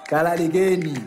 kalalikeni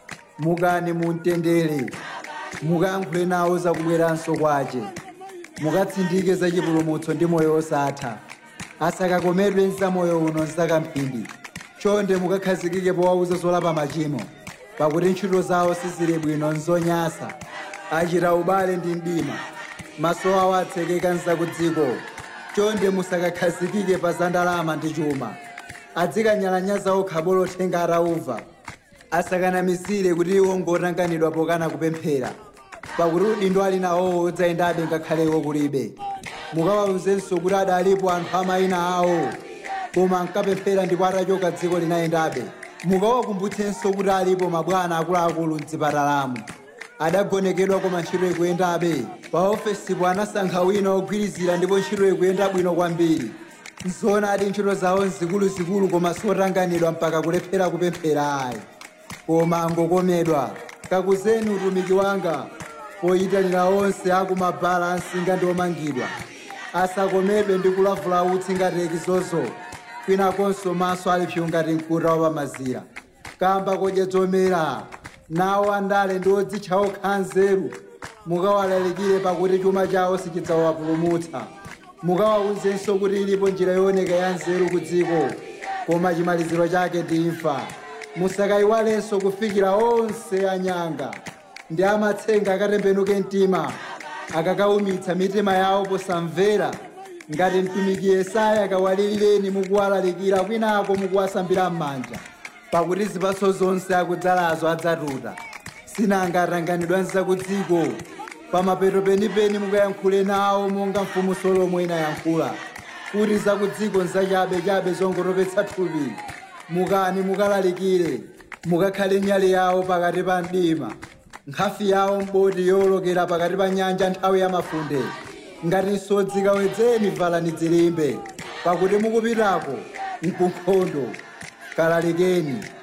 mukani mumtendere mukayankhule nawo zakubweranso kwace mukatsindike za chipulumutso ndi moyo wosatha asakakomedwe nza moyo uno nzakamphindi chonde mukakhazikike powauza zolapa machimo pakuti ntchito zawo sizili bwino nzonyasa achita ubale ndi mdima maso awo atsekeka nzakudziko chonde musakakhazikike pa za ndalama ndi chuma adzikanyalanyaza okha bolothenga atauva asakanamizire kuti iwo ngotanganidwa pokana kupemphera pakuti udindo ali nawowo udzayendabe ngakhaleko kulibe mukawawuzenso kuti adalipo anthu amayina awo koma ankapemphera ndipo atachoka dziko linayendabe mukawakumbutsenso kuti alipo mabwana akuluakulu mdzipatalamo adagonekedwa koma ntchito ikuyendabe pa ofesipo anasankha wina ogwirizira ndipo ntchito ikuyenda bwino kwambiri nzoona ati ntchito zawo nzikuluzikulu koma sotanganidwa mpaka kulephera kupemphera ayi koma angokomedwa kakuzeni utumiki wanga poyitanira onse akumabhala ansinga ndi omangidwa asakomedwe ndi kulavula utsi ngati ekizozo kwinakonso maso alipsyu ngati mkuta wapamazira kamba kodya zomera nawo andale ndi odzitcha okha nzeru mukawalalikire pakuti chuma chawo sichidzawapulumutsa mukawawuzenso kuti ilipo njira yooneka ya nzeru ku dziko koma chimaliziro chake ndi imfa musakayiwalenso kufikira onse anyanga ndi amatsenga akatembenuke mtima akakaumitsa mitima yawo posamvera ngati mtumiki yesaya akawalilireni mukuwalalikira kwinako mukuwasambira m'manja pakuti zipatso zonse akudzalazo adzatuta sinanga atanganidwa nzakudziko pamapeto penipeni mukayankhule nawo monga mfumu solomo inayankhula kuti zakudziko nzachabechabe zongotopetsa thupi mukani mukalalikire mukakhale nyale yawo pakati pa mdima nkhafi yawo mboti yowolokera pakati pa nyanja nthawi ya mafunde ngati nsodzi kawedzeni valani dzilimbe pakuti mukupitako mkunkhondo kalalikeni